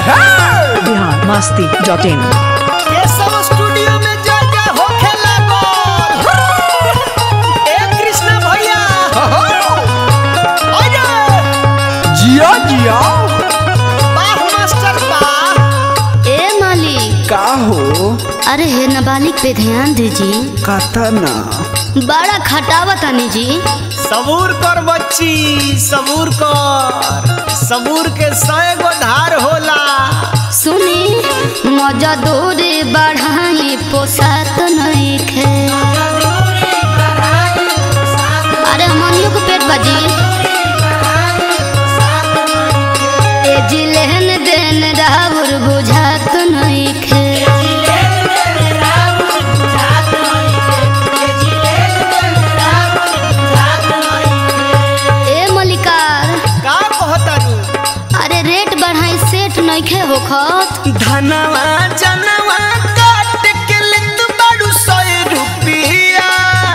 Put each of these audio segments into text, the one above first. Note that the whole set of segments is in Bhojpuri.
बिहार मस्ती डॉट इन ये सब स्टूडियो में जा जा होखे लागल ए कृष्णा भैया अरे जिया जिया वाह मास्टर वाह ए मालिक का हो अरे हे नाबालिग पे ध्यान दीजिए कथा ना बड़ा खटावा तानी जी सबूर कर बच्ची सबूर कर सबूर के सौ गो धार होला सुनी मजा दूरी बढ़ाई पोसात नहीं खे अरे हमनियों को पेट बजी ए जी लेन देन राउर बुझात नहीं खे ए मलिकार का कहतारू अरे रेट बढ़ाई सेठ नइखे होखत धनवा जनवा काट के लित बाड़ू सौ रुपया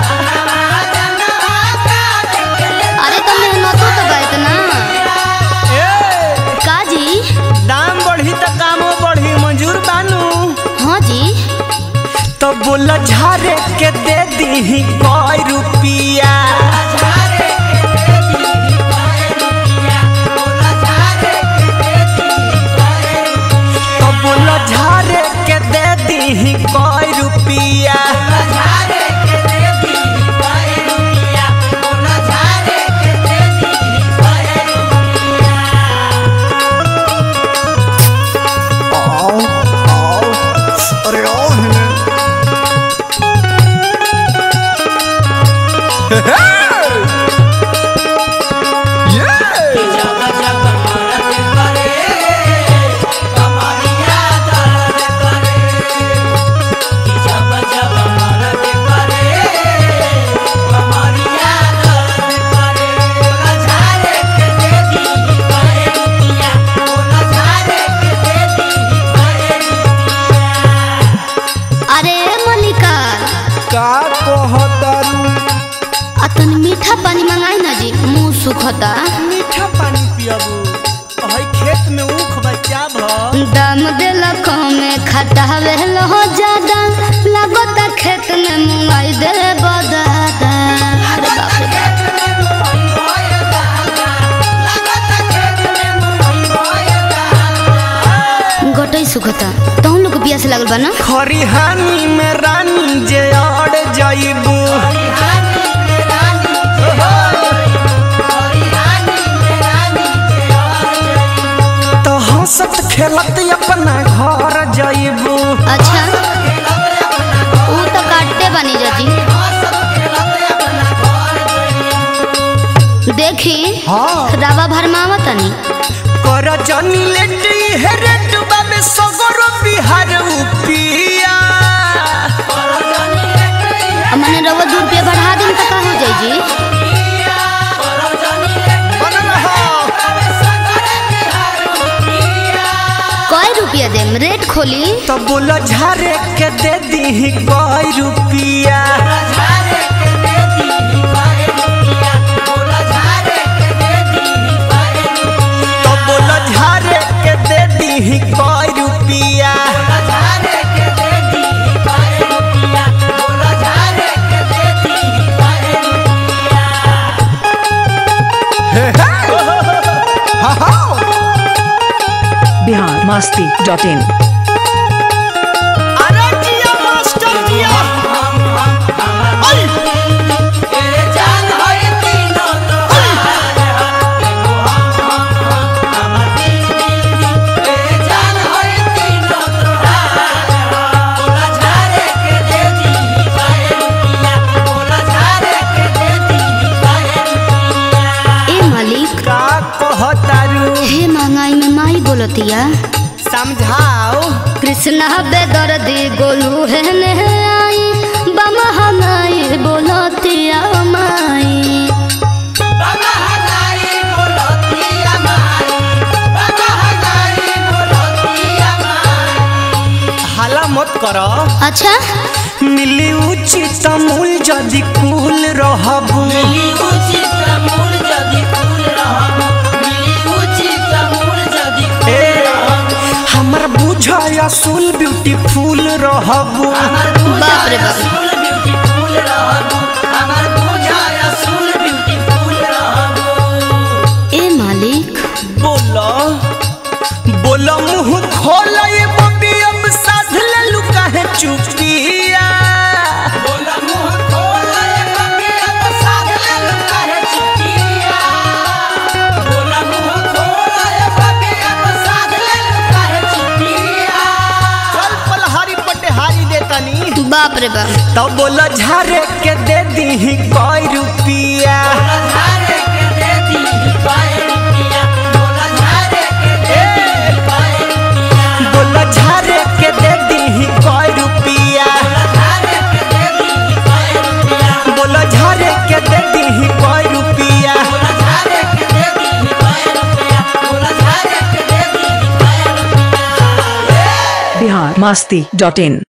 अरे तो मेहनतो तो बा इतना ए काजी दाम बढ़ी त कामो बढ़ी मंजूर बानू हाँ जी तो बोला झारे के दे दी कोई रुपिया तो बोला झारे के दे दी कोई रुपिया आओ आओ अरे आओ है अरे मलिकार का कहतारू अतन मीठा पानी मंगाई ना जी मुंह सुखता मीठा पानी पियबू हई खेत में ऊख बच्चा भ दाम देला कमे खटावे लो ज्यादा लागता खेत में मुंगाई दे बदादा अरे बाप रे बाप। गटई सुखता तो हम लोग को पियास लागल बा ना खरिहानी में रानी जे अड़ जाइबू तो हंसत खेलत अपना घर जाइबू अच्छा ऊ तो काटते बनी जाती देखी हाँ रावा भरमावा तनी कर जनी लेटी हेरे डुबा में सगरो बिहार उपिया अब मैंने रवा दू रुपया बढ़ा दिन तो का हो जाई जी बनल हो कई रुपया देम रेट खोली तो बोला झारे के दे दी कोई रुपिया तो बोला झारे के दे दी कोई रुपिया बिहार मस्ती डॉट इन अरे जिया मास्टर जिया आई ए मालिक का कहतारू हे महंगाई में माई बोलतिया समझाओ कृष्णा बेदर्दी गोलू है ने आई बमहंगाई बोलतिया माई हाला मत करो अच्छा मिली उचित मूल जदि कुल रहबू ब्यूटीफुल रहबू बाप रे बाप ए मालिक बोला बोला मुंह खोला ये बबी अब साध ले लुका है चुपिया बोला मुंह खोला ये बबी अब साध ले लुका है चुपिया बोला मुंह खोला ये बबी अब साध ले लुका है चुपिया चल पलहारी पटेहारी देतानी बाप रे बाप तब बोला झारे के दे दी कोई रुपिया बोला झारे के दे दी कोई रुपिया बोला झारे के दे दी कोई रुपिया बिहार मस्ती डॉट इन